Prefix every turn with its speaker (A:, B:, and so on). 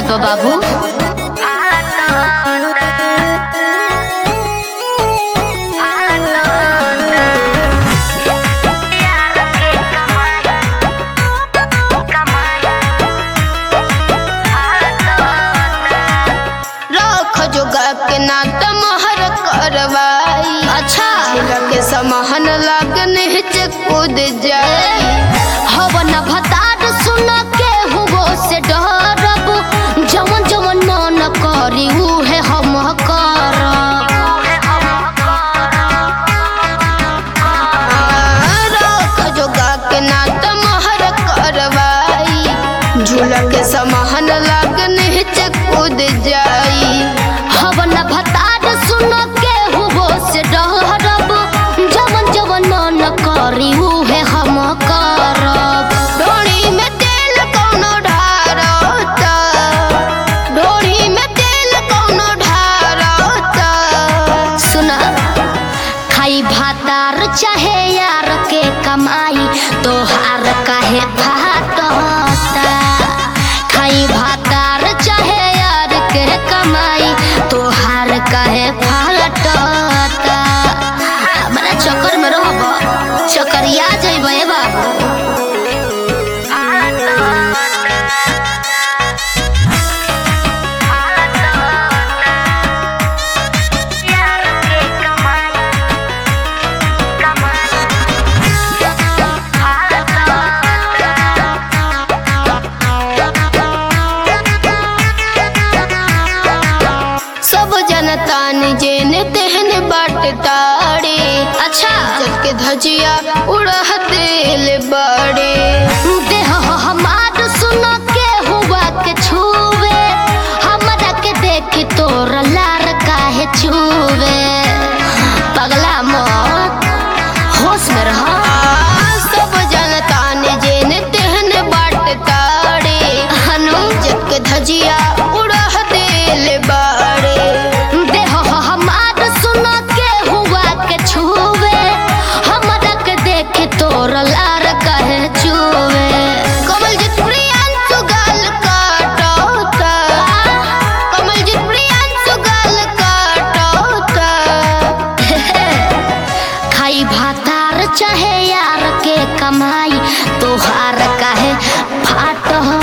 A: बा बाबू
B: रख जोगा के नात महर करवाई
A: अच्छा
B: झूला के समहन लगन हिच कूद जाई
A: हवन भतार सुन के हुगो से डरब जवन जवन मन करी उहे हम करब
B: रख जोगा के नात महर करवाई झूला के समहन लगन हिच कूद जाई
A: हवन भतार सुन के हुगो से डरब जवन जवन मन करी उहे हम करब
B: डोरी में तेल कौनो ढारता डोरी में तेल कौनो ढारता
A: सुना खाई भातार चाहे यार के कमाई तोहार काहे भात होता खाई भातार चाहे यार के कमाई तोहार काहे फाट होता बड़ा चक्कर में रहब चक्करिया जइबे बाबू
B: सब जनता ने जेने तेहने बाट ताड़े
A: अच्छा
B: जब के धजिया उड़ह दिल बड़े
A: देह हमार सुन के हुआ के छुवे हमरा के देखी तोर लार काहे छुवे पगला मत होश में रह
B: सब जनता ने जेने तेहने बाट ताड़े
A: हनु
B: जब के धजिया उड़ह दिल बड़े
A: देह हमार सुन के हुआ के छुवे हमरा के देखी तोर लार काहे छुवे
B: कमल जी प्रियांशु गाल काटोता कमल जी प्रियांशु गाल काटोता
A: खाई भातार चाहे यार के कमाई तोहार काहे फाट